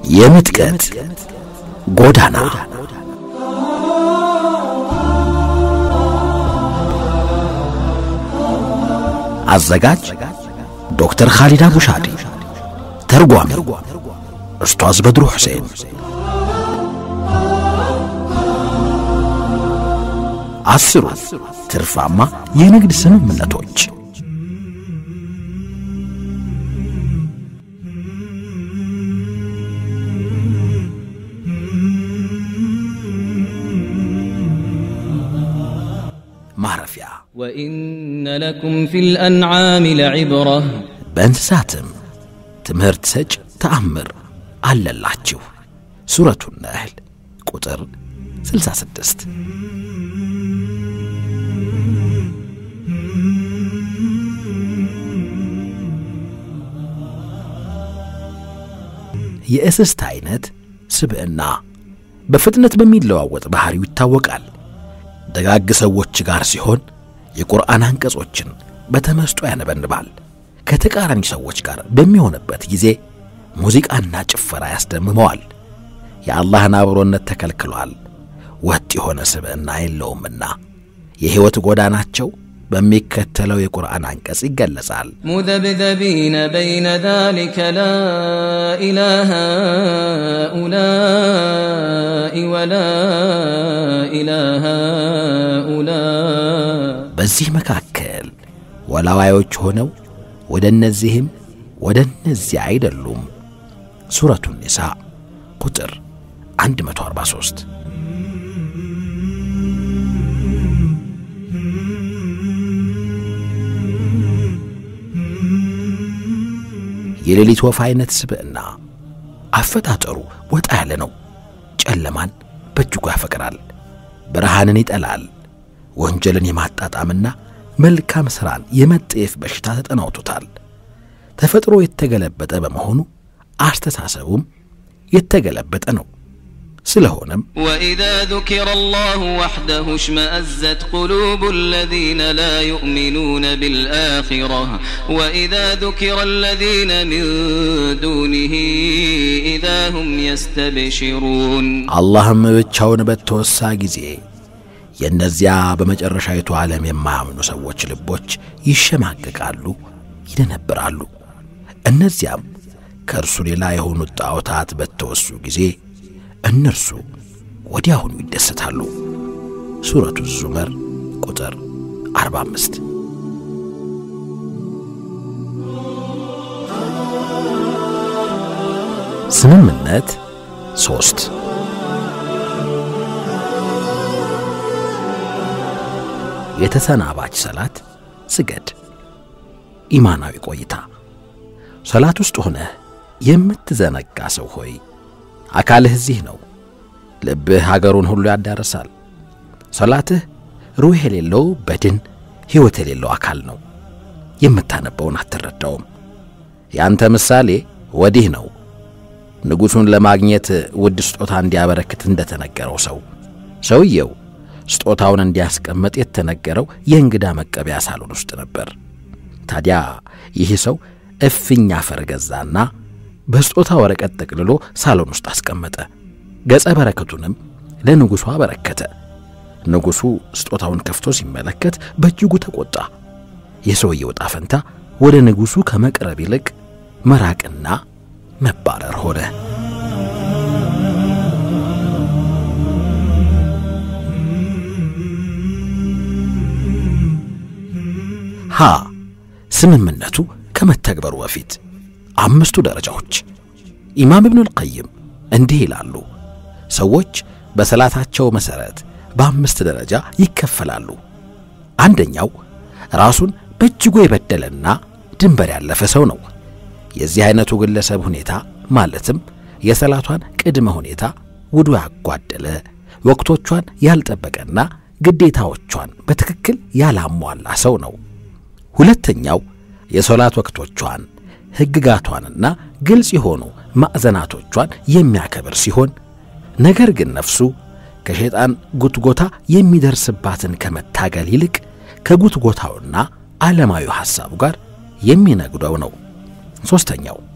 የምጥቀት ጎዳና አዘጋጅ ዶክተር ኻሊድ አቡሻዲ ተርጓሚ ኡስታዝ በድሩ ሁሴን አስሩ ትርፋማ የንግድ ስምምነቶች ማረፊያ وإن لكم في الأنعام لعبرة በእንስሳትም ትምህርት ሰጭ ተአምር አለላችሁ። ሱረቱ ነህል ቁጥር 66 የእስስት አይነት ስብዕና በፍጥነት በሚለዋወጥ ባህሪው ይታወቃል። ደጋግ ሰዎች ጋር ሲሆን የቁርአን አንቀጾችን በተመስጦ ያነበንባል። ከተቃራኒ ሰዎች ጋር በሚሆንበት ጊዜ ሙዚቃና ጭፈራ ያስደምመዋል። የአላህን አብሮነት ተከልክሏል። ወጥ የሆነ ስብዕና የለውምና የሕይወት ጎዳናቸው በሚከተለው የቁርአን አንቀጽ ይገለጻል። مذبذبين بين ذلك لا إله هؤلاء ولا إله هؤلاء በዚህ መካከል ወላዋዮች ሆነው ወደ እነዚህም ወደ እነዚያ አይደሉም። ሱረቱ ኒሳ ቁጥር 143 የሌሊት ወፍ አይነት ስብዕና አፈጣጠሩ ወጣ ያለ ነው። ጨለማን በእጅጉ ያፈቅራል፣ ብርሃንን ይጠላል። ወንጀልን የማጣጣምና መልካም ሥራን የመጠየፍ በሽታ ተጠናውቶታል። ተፈጥሮ የተገለበጠ በመሆኑ አስተሳሰቡም የተገለበጠ ነው። ስለሆነም وإذا ذكر الله وحده اشمأزت قلوب الذين لا يؤمنون بالآخرة وإذا ذكر الذين من دونه إذا هم يستبشرون አላህም ብቻውን በተወሳ ጊዜ የእነዚያ በመጨረሻዊቱ ዓለም የማያምኑ ሰዎች ልቦች ይሸማቀቃሉ፣ ይደነብራሉ። እነዚያም ከእርሱ ሌላ የሆኑት ጣዖታት በተወሱ ጊዜ እነርሱ ወዲያውኑ ይደሰታሉ። ሱረቱ ዙመር ቁጥር 45 ስምምነት ሶስት የተሰናባች ሰላት ስገድ። ኢማናዊ ቆይታ ሰላት ውስጥ ሆነህ የምትዘነጋ ሰው ሆይ አካልህ እዚህ ነው። ልብህ ሀገሩን ሁሉ ያዳርሳል። ሰላትህ ሩህ የሌለው በድን ሕይወት የሌለው አካል ነው። የምታነበውን አትረዳውም። ያንተ ምሳሌ ወዲህ ነው። ንጉሡን ለማግኘት ውድ ስጦታ እንዲያበረክት እንደተነገረው ሰው ሰውየው ስጦታውን እንዲያስቀምጥ የተነገረው የእንግዳ መቀበያ ሳሎን ውስጥ ነበር። ታዲያ ይህ ሰው እፍኝ አፈር ገዛና በስጦታ ወረቀት ጠቅልሎ ሳሎን ውስጥ አስቀመጠ። ገጸ በረከቱንም ለንጉሡ አበረከተ። ንጉሡ ስጦታውን ከፍቶ ሲመለከት በእጅጉ ተቆጣ። የሰውየው ዕጣ ፈንታ ወደ ንጉሡ ከመቅረብ ይልቅ መራቅና መባረር ሆነ። ሀ ስምምነቱ ከመተግበሩ በፊት አምስቱ ደረጃዎች። ኢማም ኢብኑል ቀይም እንዲህ ይላሉ፣ ሰዎች በሰላታቸው መሠረት በአምስት ደረጃ ይከፈላሉ። አንደኛው ራሱን በእጅጉ የበደለና ድንበር ያለፈ ሰው ነው። የዚህ አይነቱ ግለሰብ ሁኔታ ማለትም የሰላቷን ቅድመ ሁኔታ ውዱ ያጓደለ፣ ወቅቶቿን ያልጠበቀና ግዴታዎቿን በትክክል ያላሟላ ሰው ነው። ሁለተኛው የሶላት ወቅቶቿን ሕግጋቷንና ግልጽ የሆኑ ማዕዘናቶቿን የሚያከብር ሲሆን ነገር ግን ነፍሱ ከሸይጣን ጉትጎታ የሚደርስባትን ከመታገል ይልቅ ከጉትጎታውና ዓለማዊ ሐሳቡ ጋር የሚነግደው ነው። ሦስተኛው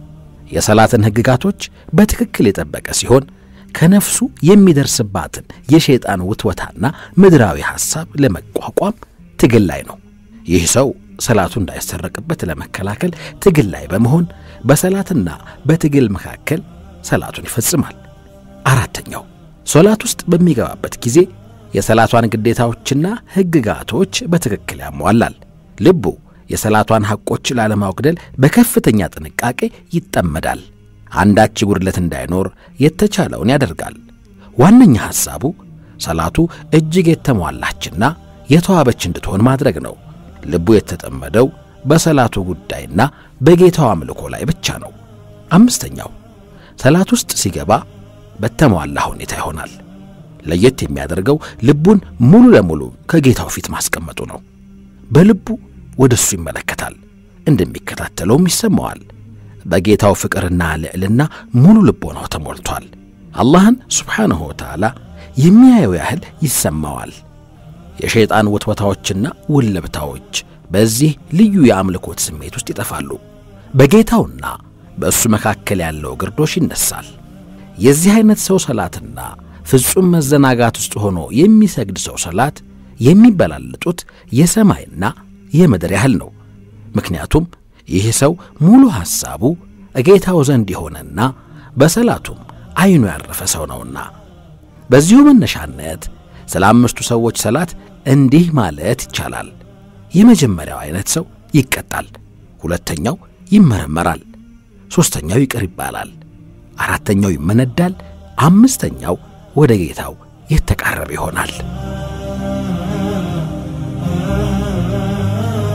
የሰላትን ሕግጋቶች በትክክል የጠበቀ ሲሆን ከነፍሱ የሚደርስባትን የሸይጣን ውትወታና ምድራዊ ሐሳብ ለመቋቋም ትግል ላይ ነው። ይህ ሰው ሰላቱ እንዳይሰረቅበት ለመከላከል ትግል ላይ በመሆን በሰላትና በትግል መካከል ሰላቱን ይፈጽማል። አራተኛው ሶላት ውስጥ በሚገባበት ጊዜ የሰላቷን ግዴታዎችና ሕግጋቶች በትክክል ያሟላል። ልቡ የሰላቷን ሐቆች ላለማጉደል በከፍተኛ ጥንቃቄ ይጠመዳል። አንዳች ጉድለት እንዳይኖር የተቻለውን ያደርጋል። ዋነኛ ሐሳቡ ሰላቱ እጅግ የተሟላችና የተዋበች እንድትሆን ማድረግ ነው። ልቡ የተጠመደው በሰላቱ ጉዳይና በጌታው አምልኮ ላይ ብቻ ነው። አምስተኛው ሰላት ውስጥ ሲገባ በተሟላ ሁኔታ ይሆናል። ለየት የሚያደርገው ልቡን ሙሉ ለሙሉ ከጌታው ፊት ማስቀመጡ ነው። በልቡ ወደ እሱ ይመለከታል፣ እንደሚከታተለውም ይሰማዋል። በጌታው ፍቅርና ልዕልና ሙሉ ልቦናው ተሞልቷል። አላህን ስብሓንሁ ወተዓላ የሚያየው ያህል ይሰማዋል። የሸይጣን ውትወታዎችና ውልብታዎች በዚህ ልዩ የአምልኮት ስሜት ውስጥ ይጠፋሉ። በጌታውና በእሱ መካከል ያለው ግርዶሽ ይነሳል። የዚህ ዐይነት ሰው ሰላትና ፍጹም መዘናጋት ውስጥ ሆኖ የሚሰግድ ሰው ሰላት የሚበላለጡት የሰማይና የምድር ያህል ነው። ምክንያቱም ይህ ሰው ሙሉ ሐሳቡ ጌታው ዘንድ የሆነና በሰላቱም ዐይኑ ያረፈ ሰው ነውና። በዚሁ መነሻነት ስለ አምስቱ ሰዎች ሰላት እንዲህ ማለት ይቻላል። የመጀመሪያው ዐይነት ሰው ይቀጣል፣ ሁለተኛው ይመረመራል፣ ሦስተኛው ይቅር ይባላል፣ አራተኛው ይመነዳል፣ አምስተኛው ወደ ጌታው የተቃረበ ይሆናል።